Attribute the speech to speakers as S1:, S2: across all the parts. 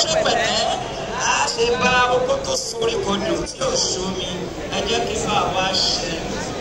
S1: ṣe pẹ̀lẹ́ a ṣe bá oko tó sórí kodò tí ò ṣomi ẹ jẹ́ kí bá wa ṣe.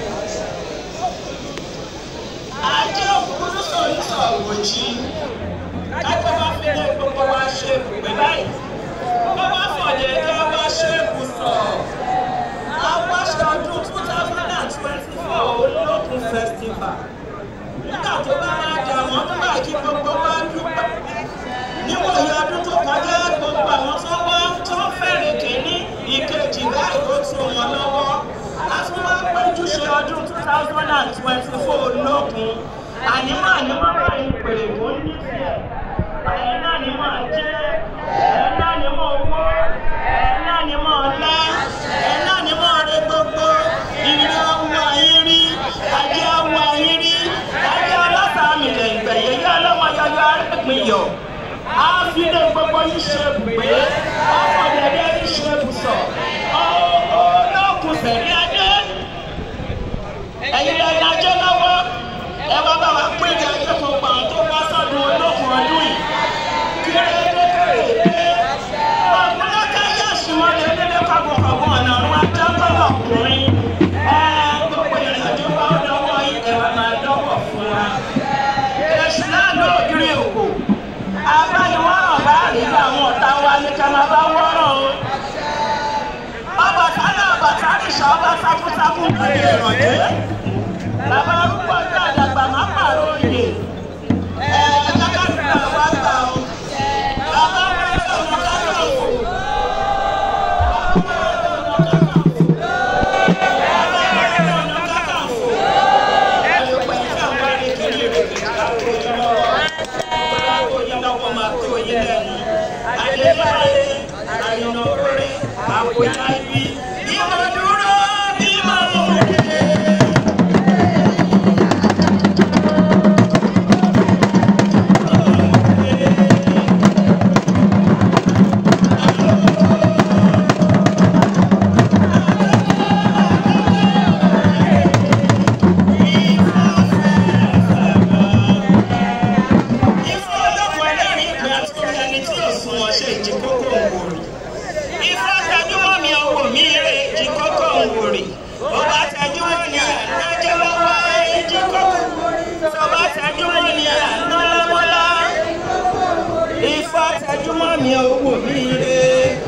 S1: ajé òkúrú sórí sọ̀rọ̀ jí kájọ́ bá fi lé gbogbo wa ṣe pé báyìí bó bá fọ̀dẹ̀ ẹjọ́ wa ṣe kù sọ̀. àwọn aṣọ ọdún two thousand and twenty four olókun festival nígbà tó bá máa jà wọ́n nígbà kí gbogbo wa dúpẹ́ níwòye ọdún tó kọjá gbogbo àwọn tó wá tó fẹ́rẹ̀ kìíní ìkejì báyìí ó tún wọn lọ́wọ́ a tún wá péjú ṣe ọdún two thousand and twenty four lókun ànímọ́ ànímọ́ báyìí pèrè kó ní tiẹ̀ ẹ̀yìn náà ni mọ̀ jẹ́ ẹ̀yìn náà ni mọ̀ owó ẹ̀yìn náà ni mọ̀ ọ̀la ẹ̀yìn náà ni mọ̀ ọ̀rẹ́ gbogbo ìrìn ọwọ́ ayé rí ajé ọwọ́ ayé rí ajé ọlọ́sàmì lẹ́gbẹ̀ẹ́ yẹ́yẹ́ ọlọ́mọ yọyọ arẹ́gbìn yọ̀ á fi lé gbogbo yìí ṣe bùgbé ọkọ̀ dẹ̀dẹ̀ yìí ṣe bùsọ̀ ọlọ́kùn sẹ̀rí adé ẹ̀yin lẹ́yìn ajé lọ́wọ́ ẹ wá bá wa pín ní ajé tó gbà tó wá sọ́dún olókùn ọdún yìí kí ẹ lé kéré pé ọ̀gbọ́n ká yá ṣùgbọ́n lè lé lẹ́kọ̀ọ́ ọ̀gbọ̀n ọ̀nà ọ̀run ajá tọ́lọ̀ ọkùnrin ẹ gbogbo ìrìnàjò wa ó dánwọ́ ẹ wá máa dánwọ́ fún wa èsì náà lóògiri òkò abániwọ́ràn bá rí àwọn ọ̀tá wa ní ká máa bá wọ́ràn o. ọbàtà náà bàtà nìṣà ọba sákúsákú lórí ìrànjẹ́. bàbá arúgbó ọjọ́ àdàgbà má pààrọ̀ òye. ẹ kákàtúrà wá gbà o. bàbá wọlé ọmọ kákà o. bàbá wọlé ọmọ kákà o. ẹ lè pẹ́ kí àwọn arìnrìn rẹ̀ kí ká tó yọ lọ́wọ́ máa tó yín lẹ́nu. Adébáyé, àrìnà orí, àpòjá ibi, ìmọ̀ dúró bí máa ń wọlé. Ifá ọlọ́pàá ẹlẹ́rìí ìpè àti ẹni tí ò sún wọn ṣe ìjì kókó òwòrì. Ifá tẹjúmọ́ mi owó mi rè ìjì kókó òwòrì. Ó bá tẹjúmọ́ ni ànájẹ́ lọ́wọ́ ìjì kókó. Tó bá tẹjúmọ́ ni àná lọ́wọ́lá. Ifá tẹjúmọ́ mi owó mi rè.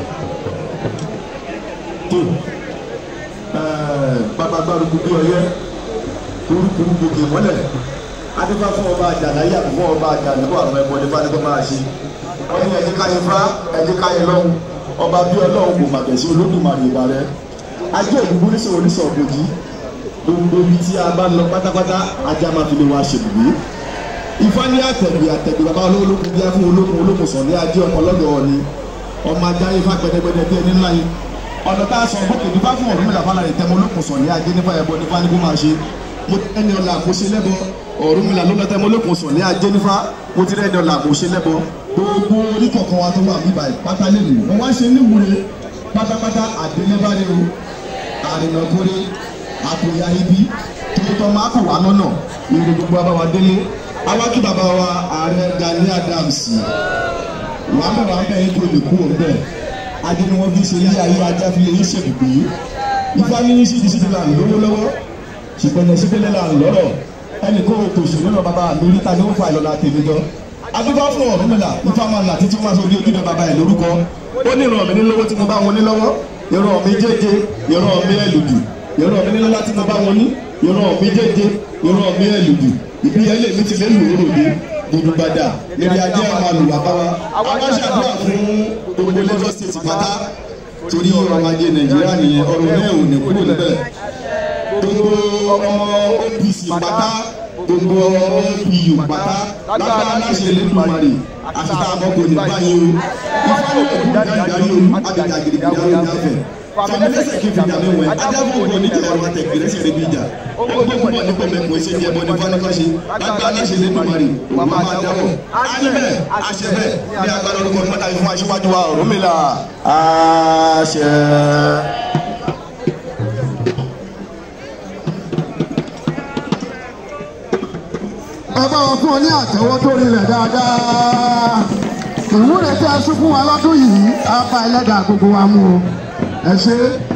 S2: bàbàgbàrú gbogbo ọyẹ kurukuru gbogbo mọlẹ adébá fún ọba àjànà yàgò fún ọba àjànà kó àwọn ẹbọ nípa nípa máa ṣe wọn ní ẹni káyé fá ẹni káyé lọhùn ọba bí Ọlọ́run kò màgẹ sí olódùmarè ìbà rẹ ajé òdùgbò ní sọ̀rọ̀ oníṣọ ògbòjì gbogbo ibi tí a bá lọ pátápátá ajá máa fi lè wá ṣèbùgbé ifá ní àtẹ̀gbè àtẹ̀gbè bàbá olókùn bíá fún olókùn olókùn sọ̀ ní ajé ọmọ lọ́dọ̀ ọ̀ni ọmọ ajá ifá gbẹdẹgbẹdẹ bí ẹni ńlá yìí ọ̀nà tá a sọ bókè nípa fún ọ̀rùn mìlá fàlàyé tẹmọ olókùn sọ̀ ní ajé nípa ẹ̀bọ nípa ní kó máa ṣe mo ti ẹni ọ̀la àmúṣe lẹ́bọ ọ̀rùn mìlá ló lọ́tẹ́ mo olókùn sọ̀ ní ajé nípa mo ti rẹ́ni ọ̀la àmúṣe lẹ́bọ gbogbo oníkọ̀ọ̀kan wa tó wà níbà pátá lè lù wọ́n wá ṣe níwúre pátápátá àdélébárí o àrìnàkúrẹ́ àkòyà ibi tòótọ́ máa kọ̀ wá lọ́nà ìrè gbogbo abáwa délé awájú bàbá wa ààrẹ Gani Adams wàá bẹ̀ wàá bẹ̀ yín tó lè kú òun bẹ́ẹ̀ adé ni wọ́n fi ṣe ilé ayé ajá fi lè yín ṣèbùgbé ifá ní síbi síbi là ń lówó lọ́wọ́ ṣùgbọ́n ní síbílẹ̀ là ń lọ́rọ̀ ẹnì kó o tòṣì nínú bàbá mi ríta ní ó fa ìlọ́la tèmi jọ adúgbò fún ọ̀rọ̀ mi là ifá máa là títí wọ́n aṣọ orí ojúbẹ bàbá ẹ̀ lórúkọ ó ní ìran mi ní lówó tí mo bá wọn ní lọ́wọ́ ìran mi jẹ́jẹ ìran mi ẹ̀lùdù ìran mi ní lọ́lá tí mo bá wọn ní ìran mi jẹ́jẹ ìran mi ẹ̀lùdù ìbíyẹlé mi ti lé lòórò dé gbùdùgbàdà níbi ajé àwọn àlùwà bá wa àwọn aṣàdúrà fún gbogbo Lagos State pátá torí ọrọ̀ ajé Nàìjíríà nìyẹn ọrọ̀ náà ò ní kúrò níbẹ̀ gbogbo ọmọ OPC pátá gbogbo ọmọ OPU pátá lágbára láṣẹ lẹ́dùnmarè àfitá àbọ̀kò ní báyìí o ifá yóò kú dáadáa olú agbègbè àgbègbè àwọn ìdáfẹ́ fàmílẹ́sẹ̀ kí fìdá mi wẹ̀ adágún ògbó ní jẹ́ ọ̀rọ̀ àtẹ̀gbẹ̀rẹ́ sí ẹ̀rẹ́bí ìjà ọgbọ́n púpọ̀ ní pẹ̀mẹ́pọ̀ ṣe jẹ́ bọ́ni fánikọ́ṣe lágbára láṣẹ lẹ́dùnmarè wà máa dáwọ̀ ánibẹ̀ àṣẹbẹ̀ ní agbára orúkọ mọ́ta fún aṣíwájú wa Ọ̀rúnmìlà àṣẹ.
S3: ẹ bá wọn fún ọ ní àtẹ́wọ́ tó rinlẹ̀ dáadáa ìwúre tí a sún fún wa lọ́dún yìí á bá ẹlẹ́dàá gbogbo wa mú o ẹ ṣe é.